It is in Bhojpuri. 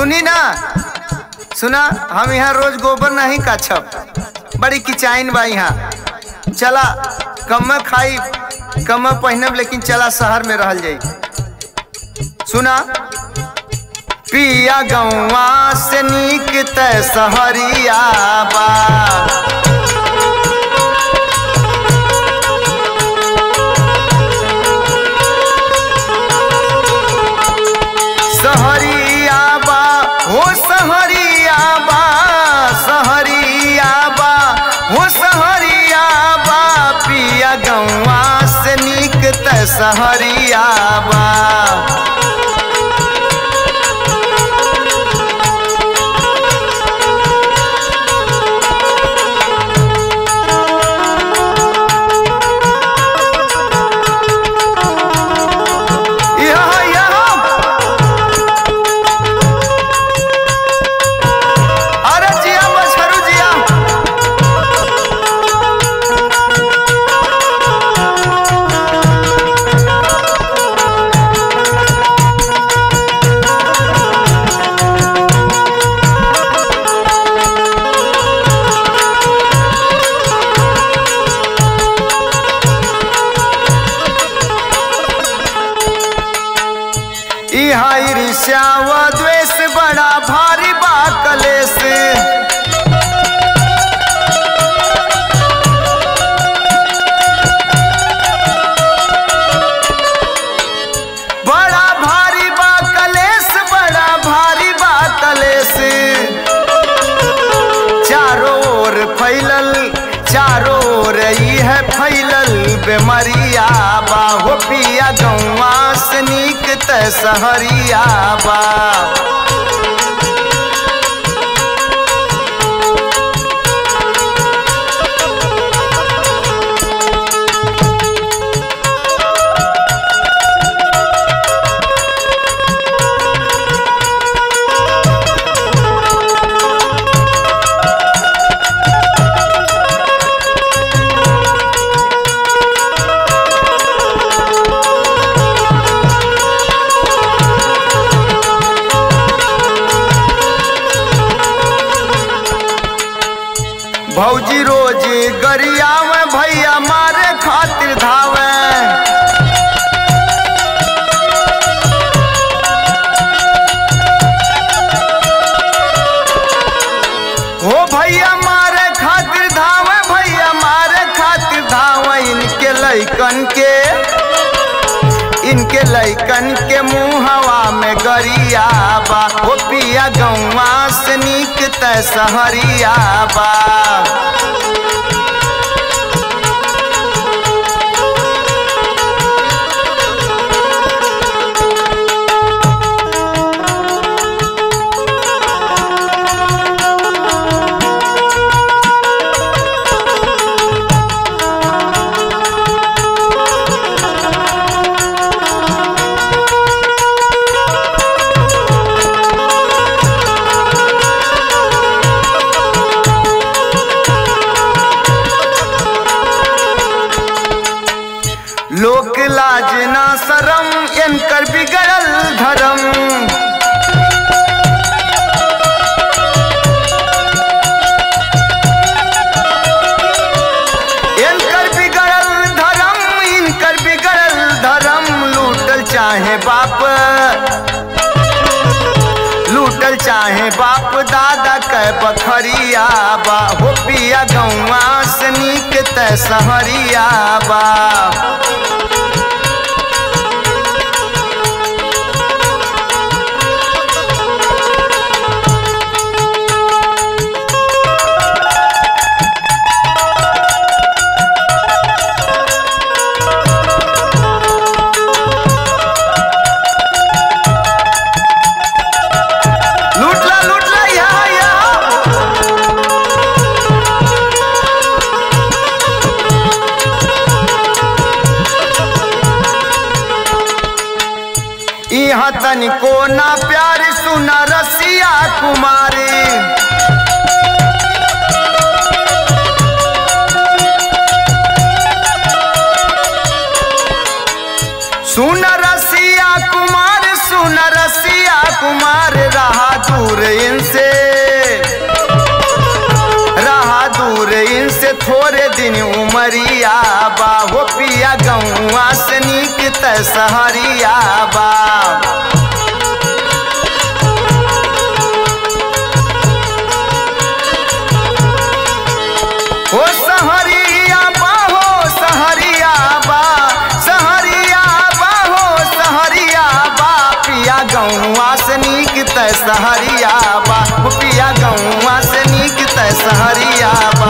सुनी ना सुना हम यहाँ रोज गोबर नहीं काछब बड़ी किचाइन बा यहाँ चला कम खाई कम पहनब लेकिन चला शहर में रहल जाई सुना पिया गौवा से नीक तय सहरिया बा सहरिया बा हो सहरिया बा सहरिया बा हो सहरिया बा पिया गौवा से नीक त सहरिया बा यहाँ यहाँ अरे जिया मछरू जिया इहा ईर्ष्या व द्वेष बड़ा भारी बा कलेश बड़ा भारी बा कलेश बड़ा भारी बा कलेश चारों ओर फैलल चारों ओर ई है फैलल बेमरिया बा हो पिया गौवा से नीक त सहरिया बा भौजी रोज गरियावे भैया मारे खातिर धावे हो भैया मारे खातिर धावे भैया मारे खातिर धावे इनके लैकन के इनके लैकन के मुंह हवा में गरिया बा हो पिया गौवा से नीक त सहरिया बा लोक लाज ना शरम इनकर बिगड़ल धर्म इनकर बिगड़ल धर्म इनकर बिगड़ल धर्म लूटल चाहे बाप लूटल चाहे बाप दादा के बखरिया बा हो पिया गौवा से नीक त सहरिया बा लूटला लूटला यहाँ यहाँ यहाँ तनिको ना प्यार सुना रसिया कुमारी सुन रसिया कुमार सुन रसिया कुमार रहा दूर इनसे रहा दूर इनसे थोड़े दिन उमरिया बा हो पिया गौआ से नीक त सहरिया बा हो सहरिया बा हो सहरिया बा सहरिया बा हो सहरिया बा पिया गौआ से नीक त सहरिया बा हो पिया गौआ से नीक त सहरिया